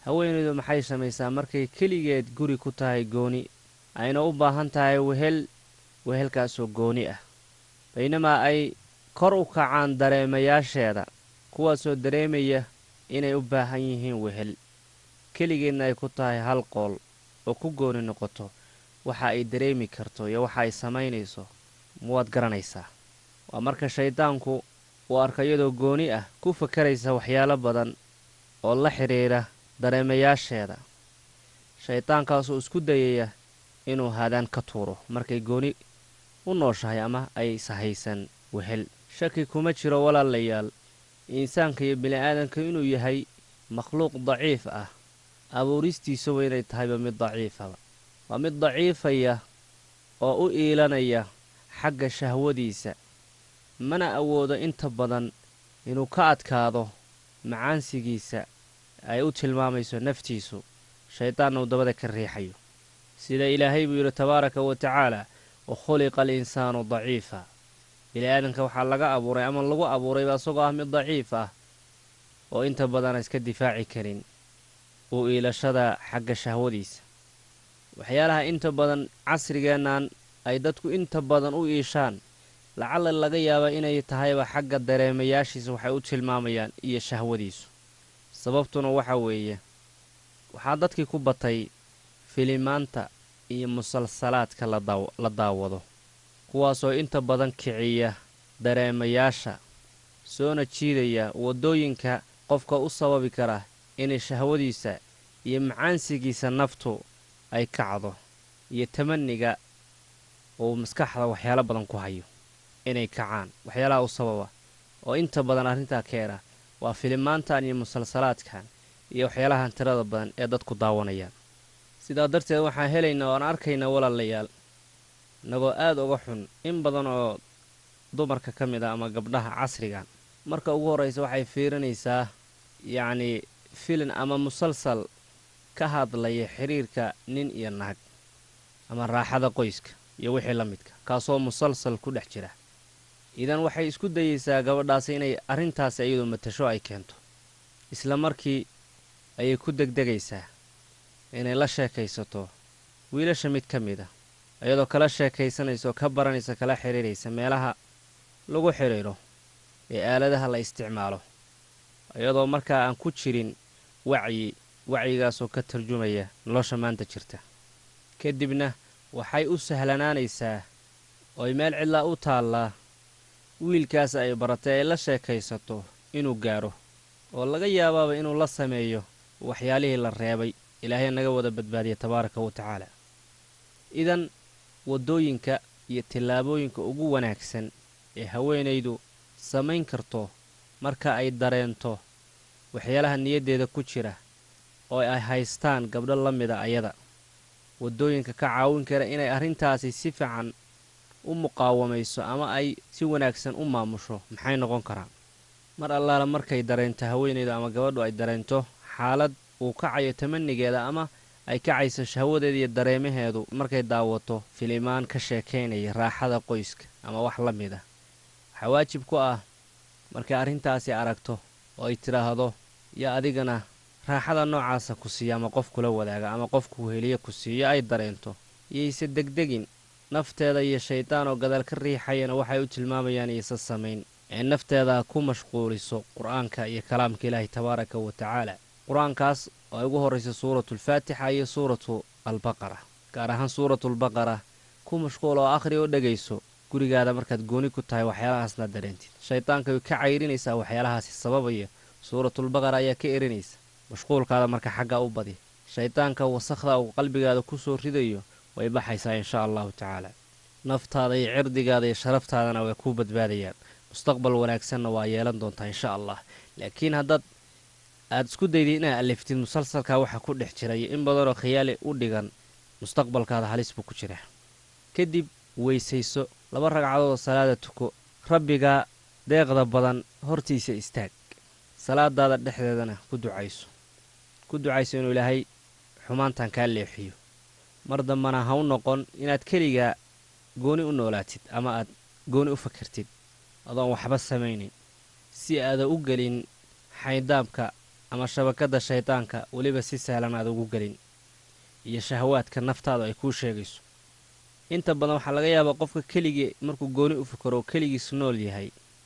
haweenaydu maxay samaysaa markay keligeed guri ku tahay gooni ayna u baahan tahay wehel wehelkaasoo gooni ah baynamaa ay kor u kacaan dareemayaasheeda kuwaasoo dareemaya inay u baahan yihiin wehel keligeedna ay ku tahay hal qool oo ku gooni noqoto waxa ay dareemi karto iyo waxa ay samaynayso mawaad garanaysaa waa marka shayddaanku uu arka iyadoo gooni ah ku fakaraysa waxyaalo badan oo la xidhiidha dareemayaasheeda shayddaankaasoo isku dayaya inuu haadaan ka tuuro markay gooni u nooshahay ama ay sahaysan wehel shaki kuma jiro walaalayaal insaanka iyo bini'aadanka inuu yahay makhluuq daciif ah abuuristiisuba inay tahayba mid daciifaba waa mid daciifaya oo u iilanaya xagga shahwadiisa mana awoodo inta badan inuu ka adkaado macaansigiisa ay u tilmaamayso naftiisu shayddaanna uu dabada ka riixayo sida ilaahay buu yidhi tabaaraka wa tacaala wa khuliqa alinsaanu daciifa bini'aadanka waxaa laga abuuray ama lagu abuurayba isagoo ah mid daciif ah oo inta badana iska difaaci karin uu iilashada xagga shahwadiisa waxyaalaha inta badan casrigeennan ay dadku inta badan u iishaan lacala laga yaaba inay tahayba xagga dareemayaashiisa waxay u tilmaamayaan iyo shahwadiisu sababtuna waxa weeye waxaa dadkii ku batay filimaanta iyo musalsalaadka la daawado kuwaasoo inta badan kiciya dareemayaasha soona jiidaya waddooyinka qofka u sababi kara inay shahwadiisa iyo macaansigiisa naftu ay kacdo iyo tamaniga uu maskaxda waxyaalo badan ku hayo inay kacaan waxyaalaha u sababa oo inta badan arrintaa keena waa filimaantan iyo musalsalaadkan iyo waxyaalahan tirada badan ee dadku daawanayaan sidaa darteed waxaan helaynaa oo aan arkaynaa walaalayaal inagoo aada uga xun in badan oo dumarka ka mid ah ama gabdhaha casrigan marka ugu horraysa waxay fiirinaysaa yacnii filin ama musalsal ka hadlaya xidhiirka nin iyo naag ama raaxada qoyska iyo wixii la midka kaasoo musalsal ku dhex jira idan waxay isku dayeysaa gabadhaasi inay arrintaasi iyadu matasho ay keento isla markii ayay ku degdegaysaa inay la sheekaysato wiilasha mid ka mid a iyadoo kala sheekaysanaysa oo ka baranaysa kala xidhiiraysa meelaha lagu xidhiidho ee aaladaha la isticmaalo iyadoo markaa aan ku jirin wacyi wacyigaasoo ka tarjumaya nolosha maanta jirta kadibna waxay u sahlanaanaysaa ooy meel cidlaa u taallaa wiilkaas ay baratay ay la sheekaysato inuu gaadho oo laga yaabaaba inuu la sameeyo waxyaalihii la reebay ilaahay naga wada badbaadiya tabaaraka wa tacaala idan waddooyinka iyo tillaabooyinka ugu wanaagsan ee haweenaydu samayn karto marka ay dareento waxyaalaha niyaddeeda ku jira oo ay haystaan gabdho la mida ayada waddooyinka ka caawin kara inay arrintaasi si fiican u muqaawamayso ama ay si wanaagsan u maamusho maxay noqon karaan mar allaala markay dareento haweenaydu ama gabadhu ay dareento xaalad uu kacayo tamanigeeda ama ay kacayso shahwadeeda iyo dareemaheedu markay daawato filimaan ka sheekaynaya raaxada qoyska ama wax la mid ah waxaa waajib ku ah markay arrintaasi aragto oo ay tidhaahdo yaa adigana raaxada noocaasa ku siiya ama qof kula wadaaga ama qofku weheliye ku siiyo ay dareento iyayse degdegin nafteeda iyo shaydaan oo gadaal ka riixayana waxay u tilmaamayaan iyaysa samayn ee nafteeda ku mashquuliso qur-aanka iyo kalaamka ilaahi tabaaraka wa tacaala qur-aankaas oo ay ugu horraysa suuratulfaatixa iyo suuratu albaqara gaar ahaan suuratulbaqara ku mashquul oo akhri oo dhegayso gurigaada markaad gooni ku tahay waxyaalahaasna dareentid shaydaanka way ka cayrinaysaa waxyaalahaasi sababaya suuratulbaqara ayaa ka erinaysa mashquulkaada marka xaggaa u badi shaydaanka wasakhda uu qalbigaada ku soo ridayo way baxaysaa inshaa allahu tacaala naftaada iyo cirdigaada iyo sharaftaadana way ku badbaadayaan mustaqbal wanaagsanna waa yeelan doontaa insha allah laakiin haddaad aad isku daydid inaad aliftid musalsalkaa waxaa ku dhex jira iyo in badanoo khiyaali u dhigan mustaqbalkaada halis buu ku jira kadib weysayso laba ragcadoodoo salaada tuko rabbigaa deeqda badan hortiisa istaag salaadaada dhexdeedana ku ducayso ku ducayso inuu ilaahay xumaantan kaa leexiyo mar dambana ha u noqon inaad keligaa gooni u noolaatid ama aad gooni u fakartid adoon waxba samaynin si aada u gelin xaydaabka ama shabakadda shaydaanka weliba si sahlan aad ugu gelin iyo shahawaadka naftaadu ay kuu sheegayso inta badan waxaa laga yaabaa qofka keligii markuu gooni u fikaro oo keligiis nool yahay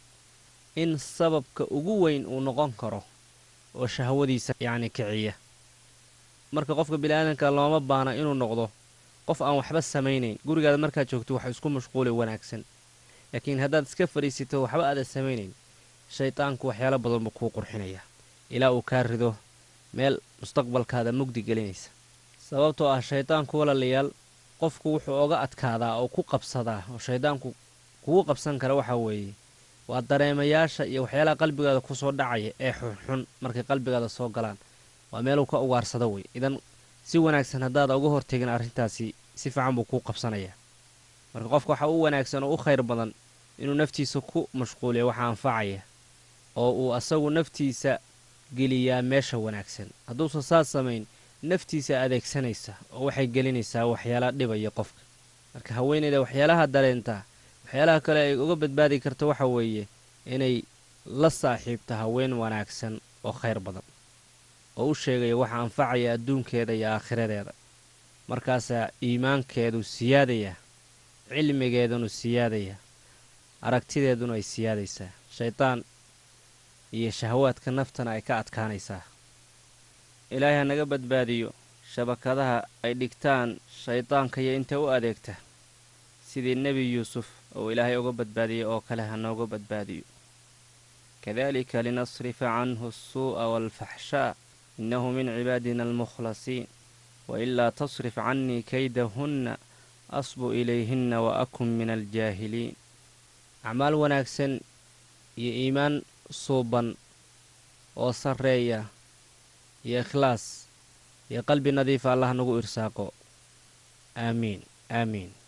in sababka ugu weyn uu noqon karo oo shahwadiisa yacni kiciya marka qofka bini'aadanka looma baana inuu noqdo qof aan waxba samaynayn gurigaada markaad joogto wax isku mashquuli wanaagsan laakiin haddaad iska fadhiisito waxba aadan samaynayn shaydaanku waxyaalo badan buu kuu qurxinayaa ilaa uu kaa rido meel mustaqbalkaada mugdi gelinaysa sababtoo ah shaydaanku walaalayaal qofku wuxuu oga adkaadaa oo ku qabsadaa oo shaydaanku kugu qabsan kara waxaa weeye waa dareemayaasha iyo waxyaalaha qalbigaada ku soo dhacaya ee xunxun markay qalbigaada soo galaan waa meeluu ka ugaarsado wey idan si wanaagsan haddaada uga hortegin arrintaasi si fiican buu kuu qabsanayaa marka qofka waxaa u wanaagsan oo u khayr badan inuu naftiisa ku mashquuliyo waxa anfacaya oo uu asagu naftiisa geliyaa meesha wanaagsan hadduusan saas samayn naftiisa adeegsanaysa oo waxay gelinaysaa waxyaala dhibaya qofka marka haweenayda waxyaalaha dareentaa waxyaalaha kale ay uga badbaadi karto waxa weeye inay la saaxiibto haween wanaagsan oo khayr badan oo u sheegaya waxa anfacaya adduunkeeda iyo aakhiradeeda markaasaa iimaankeedu siyaadaya cilmigeedunu siyaadaya aragtideeduna ay siyaadaysaa shaydaan iyo shahawaadka naftana ay ka adkaanaysaa ilaahay ha naga badbaadiyo shabakadaha ay dhigtaan shaydaanka iyo inta u adeegta sidii nebi yuusuf oo ilaahay uga badbaadiyey oo kale ha nooga badbaadiyo kadalika linasrifa canhu asuu'a waalfaxshaa innahu min cibaadina almukhlasiin wailaa tasrif cannii kaydahunna asbu ilayhinna wa akun min aljaahiliin acmaal wanaagsan iyo iimaan suuban oo sarreeya iyo ikhlaas iyo qalbi nadiifa allah nagu irsaaqo aamiin aamiin